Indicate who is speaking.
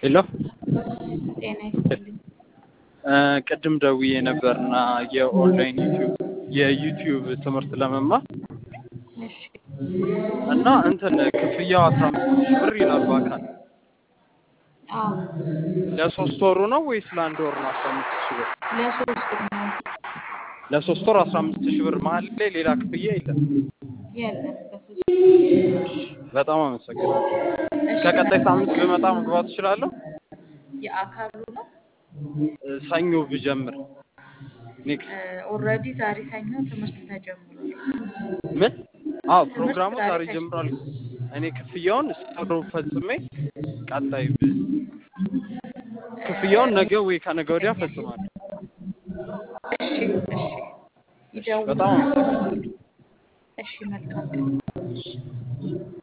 Speaker 1: ሄሎ
Speaker 2: ጤና ይስጥልኝ።
Speaker 1: ቅድም ደውዬ ነበርና የኦንላይን ዩቲዩብ የዩቲዩብ ትምህርት ለመማር
Speaker 2: እሺ
Speaker 1: እና እንትን ክፍያው አስራ አምስት ሺህ ብር ይላል በአካል
Speaker 2: አዎ
Speaker 1: ለሶስት ወሩ ነው ወይስ ለአንድ ወር ነው አስራ አምስት ሺህ ብር?
Speaker 2: ለሶስት ነው
Speaker 1: ለሶስት ወር አስራ አምስት ሺህ ብር መሀል ላይ ሌላ ክፍያ የለም።
Speaker 2: የለም በሶስት
Speaker 1: በጣም አመሰግናለሁ።
Speaker 2: እሺ
Speaker 1: ከቀጣይ ሳምንት ብመጣ መግባት እችላለሁ?
Speaker 2: የአካሉ ነው
Speaker 1: ሰኞ ብጀምር ኔክስት
Speaker 2: ኦልሬዲ ዛሬ ሰኞ ትምህርት ተጀምሯል።
Speaker 1: ምን? አዎ
Speaker 2: ትምህርት
Speaker 1: ፕሮግራሙ
Speaker 2: ዛሬ
Speaker 1: ዛሬ
Speaker 2: ተጀ-
Speaker 1: ጀምሯል። እኔ ክፍያውን ሰሮ ፈጽሜ ቀጣይ ብ- ክፍያውን ነገ ወይ ከነገ ወዲያ ፈጽማለሁ።
Speaker 2: እሺ እሺ
Speaker 1: በጣም
Speaker 2: ይደውሉና
Speaker 1: አመሰግናለሁ።
Speaker 2: እሺ መልካም ቀን